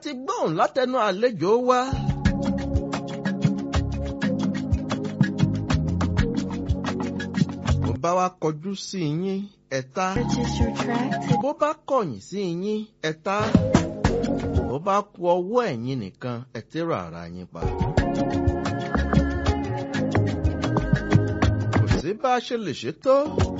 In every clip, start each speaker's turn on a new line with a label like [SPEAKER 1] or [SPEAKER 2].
[SPEAKER 1] ti gbóhùn látẹnu àlejò wa. bó bá wá kọjú sí yín ẹ̀ta
[SPEAKER 2] Purchase your track
[SPEAKER 1] bó bá kọ̀yìn sí yín ẹ̀ta bó bá ku ọwọ́ ẹ̀yin nìkan ẹ̀ tẹ́rọ ara yín pa. kò sí bá a ṣe lè ṣe tó.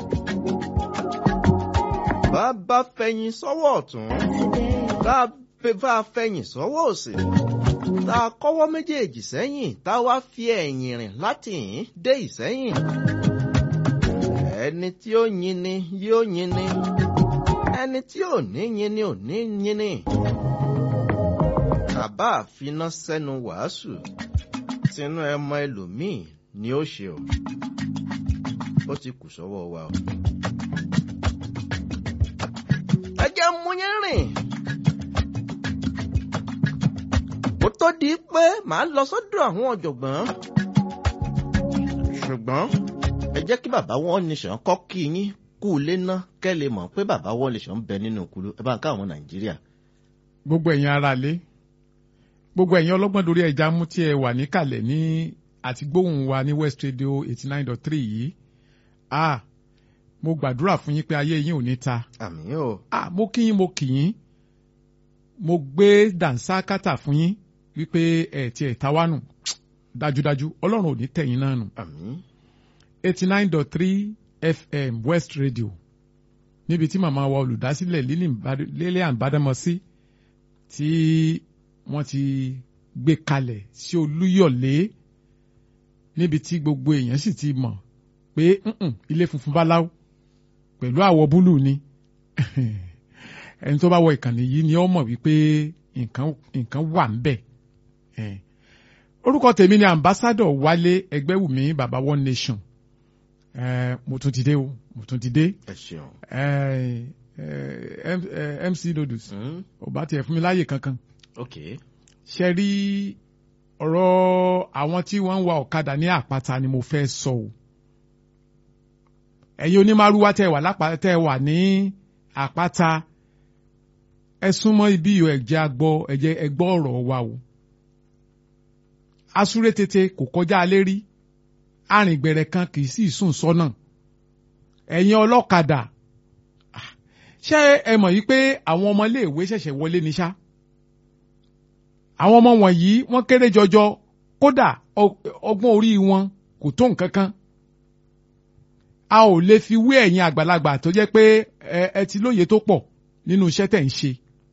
[SPEAKER 1] bá a bá fẹ̀yìn sọ́wọ́ ọ̀tún
[SPEAKER 2] today.
[SPEAKER 1] bá a fẹ́- bá a fẹ̀yìn sọ́wọ́ òsì tá a kọ́wọ́ méjèèjì sẹ́yìn tá a wá fi ẹ̀yìn rìn láti yìn dé ìsẹ́yìn. ẹni tí ó yin ni yóò yin ni ẹni tí ò ní yin ni ò ní yin ni. bàbá àfiná sẹ́nu wàásù tinú ẹmọ ẹlòmíì ni ó ṣe o ó ti kù sọ́wọ́ wa o. ẹ jẹ́ mú yín rìn. ó tó di pé màá lọ sọ́dọ̀ àwọn ọ̀jọ̀gbọ́n. ṣùgbọ́n ẹ jẹ́ kí bàbá wọn nìṣàn kọ́ kí yín kú ilé ná kẹ́ lè mọ̀ pé bàbá wọn nìṣàn ń bẹ nínú kúlú ẹ bá ń ká àwọn nàìjíríà.
[SPEAKER 3] gbogbo ẹ̀yin ará lé gbogbo ẹ̀yin ọlọ́gbọ́n dorí ẹja mú tí ẹ wà níkàlẹ̀ ní àti gbóhùn wa ní West Radio eighty nine dot three yìí ah mo gbàdúrà fún yín pé ayé yín ò ní ta
[SPEAKER 1] àmì o
[SPEAKER 3] ah mo kí yín mo kì yín mo gbé dànsákátà fún yín wípé ẹ ti ẹ̀ ta wá nù dájúdájú ọlọ́run ò ní tẹ̀yìn náà nù
[SPEAKER 1] àmì
[SPEAKER 3] eighty nine dot three FM West Radio níbi tí màmá wa olùdásílẹ̀ Lilian Badamọ́sí tí wọ́n ti gbé kalẹ̀ sí Olúyọ̀lé níbi tí gbogbo èèyàn sì ti mọ̀ pé "Mm-mm, ilé funfun báláwo pẹ̀lú àwọ̀ búlù ni ẹni tó bá wọ ìkànnì yìí ni ó mọ̀ wípé nǹkan nǹkan wà ń bẹ̀. Eh. orúkọ tèmi ni ambassadọ Wálé Ẹgbẹ́wùmí baba one nation Eh, mo tún ti dé o mo tún ti dé
[SPEAKER 1] ẹ ṣeun.
[SPEAKER 3] Eh, eh, M- eh, MC Noodles
[SPEAKER 1] Hmm,
[SPEAKER 3] ò bá tiẹ̀ fún mi láàyè kankan
[SPEAKER 1] ok
[SPEAKER 3] ṣe rí ọ̀rọ̀ àwọn tí wọ́n ń wa ọ̀kadà ní àpáta ni mo fẹ́ sọ o ẹ̀yin onímàrúwá tẹ́ wà lápá tẹ́ wà ní àpáta ẹ súnmọ́ ibi yìí ẹ̀jẹ̀ agbọ́ ẹ̀jẹ̀ ẹgbọ́ ọ̀rọ̀ wa o asúré tètè kò kọjá alẹ́ rí arìngbẹ̀rẹ̀ kan kì í sì sùn sọ́nà ẹ̀yin ọlọ́kadà ah, ṣé ẹ mọ̀ yìí pé àwọn ọmọ iléèwé ṣẹ̀ṣẹ̀ wọlé ní ṣá àwọn ọmọ wọ̀nyí wọ́n kéré jọjọ kódà ọ- ọgbọ́n orí wọn kò tó nǹkan kan a ò lè fi wé ẹ̀yin àgbàlagbà tó jẹ́ pé ẹ ẹ ti lóye tó pọ̀ nínú iṣẹ́ tẹ̀ ń ṣe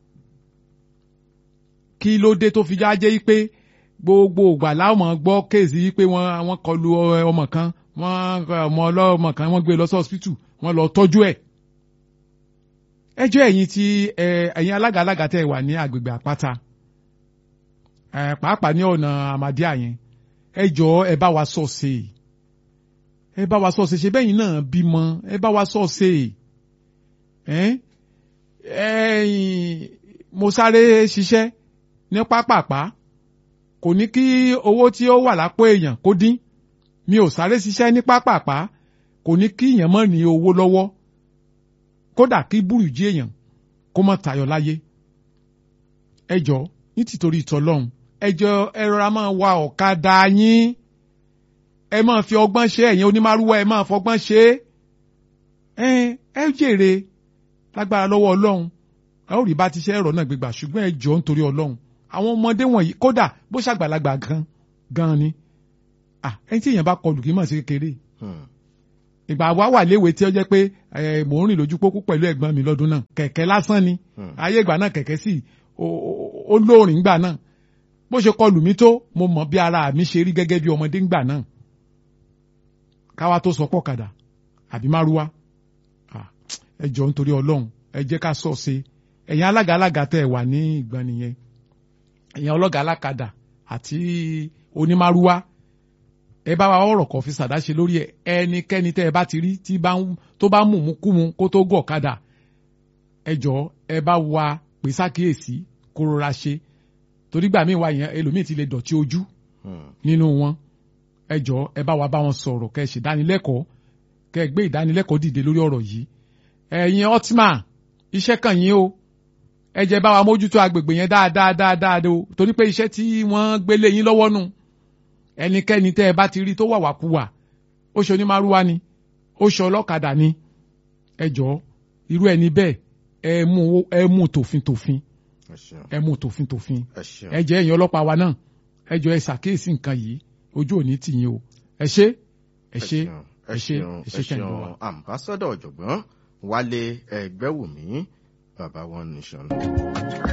[SPEAKER 3] kí ló dé tó fi já jẹ́ yí pé gbogbo ìgbà láwọn gbọ́ kéèsì yí pé wọ́n wọ́n kọlu ọ- ọmọ kan wọ́n ọmọ ọlọ́mọ kan wọ́n gbé lọ sí hospital wọ́n lọ tọ́jú ẹ̀ ẹjọ́ ẹ̀yin tí ẹ, ẹ̀yin alága alága tẹ̀ wà ní agbègbè àpáta ẹ, pàápàá ní ọ̀nà àmàdíà yẹn ẹ jọ̀ọ́ ẹ bá wa sọ ṣe ẹ bá wa sọ ṣe ṣe bẹ́yìn náà bímọ ẹ bá wa sọ ṣe ẹ ẹ̀yin mo sáré ṣiṣẹ́ ní pápápá kò ní kí owó tí ó wà lápò èèyàn kó dín mi ò sáré ṣiṣẹ́ ní pápápá kò ní kí èèyàn mọ̀ ní owó lọ́wọ́ kódà kí burújí èèyàn kó mọ̀ tayọ láyé ẹ jọ̀ọ́ ní tìtorí ìtọ́lọ́hún ẹ jọ̀ọ́ ẹ rọra máa wa ọ̀kadà yín ẹ máa fi ọgbọ́n ṣe ẹ̀yin onímàrúwá ẹ máa fọgbọ́n ṣe é ẹ ẹ jèrè lágbára lọ́wọ́ ọlọ́run ẹ ó rí bá ti ṣe ẹ̀rọ náà gbégbà ṣùgbọ́n ẹ jọ̀ọ́ nítorí ọlọ́run àwọn ọmọdé wọ̀nyí kódà bó ṣàgbàlagbà gan gan ni ah ẹni tí èèyàn bá kọlù kì í mọ̀ sí kékeré
[SPEAKER 1] Hmm,
[SPEAKER 3] ìgbà wa wà léwe tí ó jẹ́ pé ẹ, mò ń rìn lójú pópó pẹ̀lú ẹ̀gbọ́n mi lọ́dún náà kẹ̀kẹ́ lásán ni
[SPEAKER 1] hmm.
[SPEAKER 3] ayé ìgbà náà kẹ̀kẹ́ sì ó- ó- ó lóòrìn ńgbà náà bó ṣe kọlù mí tó mo mọ̀ bí ara mi ṣe rí gẹ́gẹ́ bí ọmọdé ńgbà náà káwa tó sọ pọ̀ kàdà àbí márúwá Ah, ẹ jọ nítorí ọlọ́run ẹ jẹ́ ká sọ ṣe ẹ̀yin alága alága tẹ́ ẹ wà ní ìgbà nìyẹn ẹ̀yin ọlọ́gà alákadà àti onímárúwá ẹ bá wa ọ̀rọ̀ kan fi ṣàdáṣe lórí ẹ ẹnikẹ́ni tẹ́ ẹ bá ti rí tí bá ń tó bá mú mú kú mu kó tó gọ̀ kadà ẹ jọ ẹ bá wa pè sákìyèsí kó rọra ṣe torí gbà míì wá yẹn ẹlòmíì ti lè dọ̀tí ojú
[SPEAKER 1] Hmm.
[SPEAKER 3] nínú wọn ẹ jọ ẹ bá wa bá wọn sọ̀rọ̀ kẹ́ ẹ ṣe ìdánilẹ́kọ̀ọ́ kẹ́ ẹ gbé ìdánilẹ́kọ̀ọ́ dìde lórí ọ̀rọ̀ yìí ẹ̀yin ọtíma iṣẹ́ kàn yín o ẹ jẹ́ bá wa mójútó agbègbè yẹn dáadáa dáadáa o torí pé iṣẹ́ tí wọ́n gbélé yín lọ́wọ́ nù ẹnikẹ́ni tẹ́ ẹ bá ti rí tó wàwàkuwà ó ṣe onímàrúwá ni ó ṣe ọlọ́kadà ni ẹ jọ̀ọ́ irú ẹni bẹ́ẹ̀ ẹ mú ẹ mú tòfin tòfin
[SPEAKER 1] ẹ ṣeun
[SPEAKER 3] ẹ mú tòfin tòfin
[SPEAKER 1] ẹ ṣeun
[SPEAKER 3] ẹ jẹ́ ẹ̀yin ọlọ́pàá wa náà ẹ jọ̀ọ́ ẹ ṣàkíyèsí nǹkan yìí ojú òní tì yín o ẹ ṣé ẹ ṣé
[SPEAKER 1] ẹ ṣeun ẹ ṣeun ambassadọ ọ̀jọ̀gbọ́n Wálé Ẹgbẹ́wùmí bàbá wọn nìṣàn.